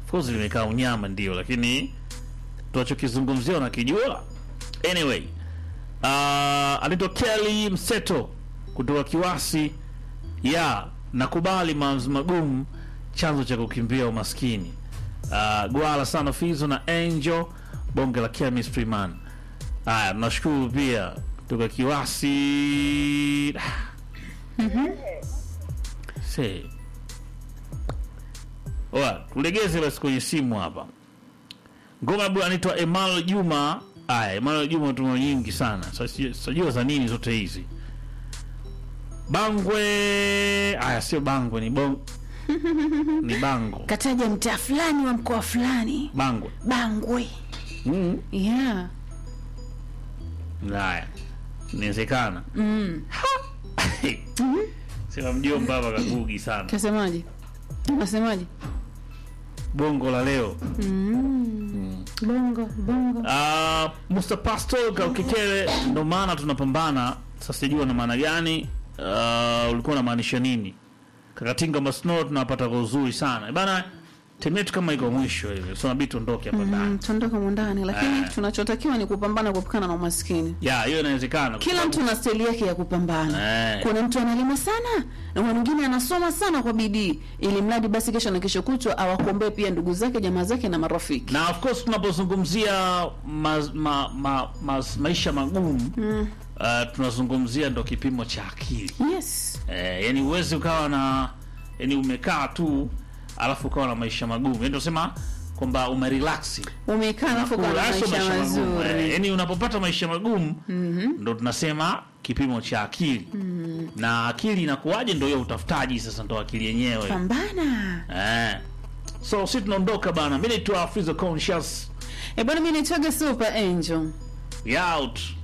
of course limekaa unyama ndio lakini tunachokizungumzia unakijua anyway uh, anaitwa Kelly Mseto kutoka Kiwasi ya nakubali maamuzi magumu chanzo cha kukimbia umaskini uh, gwala sana fizo na angel bonge la chemistry man haya tunashukuru pia kutoka Kiwasi se Oa, tulegeze basi kwenye simu hapa. Ngoma bwana anaitwa Emmanuel Juma. Aya, Emmanuel Juma tuna nyingi sana. Sasa sijua za nini zote hizi. Bangwe. Aya, sio Bangwe ni bong ni Bango. kataja mtaa fulani wa mkoa fulani Bangwe. bangwe Mm. yeah. Haya. Inawezekana. mm. Sema mjomba hapa kagugi sana. kasemaje unasemaje Bongo la leo. mm. bongo bongo Uh, Mr. Pastor Kaukikele, ndo maana tunapambana sasa. Sijua na maana gani, uh, ulikuwa unamaanisha nini? Kakatinga Masno tunapata kwa uzuri sana bana, timu yetu kama iko mwisho hivi, so nabidi tuondoke hapa ndani. mm, tuondoka mundani lakini Eh. tunachotakiwa ni kupambana kuepukana na umaskini Ya hiyo inawezekana, kwa kila sababu- mtu na steli yake ya kupambana Eh. kuna mtu analima sana na kuna mwingine anasoma sana kwa bidii ili mradi basi kesho na kesho kutwa awakombee pia ndugu zake jamaa zake na marafiki na of course tunapozungumzia ma, ma, ma, ma, maisha magumu mm. uh, tunazungumzia ndo kipimo cha akili yes eh, yani uwezi ukawa na yani umekaa tu alafu ukawa na maisha magumu yani tunasema kwamba umerelax umekaa alafu ukawa na Unakula, sio maisha magumu. Eh, mazuri yani unapopata maisha magumu ndo tunasema kipimo cha akili na akili inakuwaje ndo hiyo utafutaji sasa ndo akili yenyewe pambana eh. so si tunaondoka bana mi naitwa Fizo conscious e bwana mi naitwaga super angel We out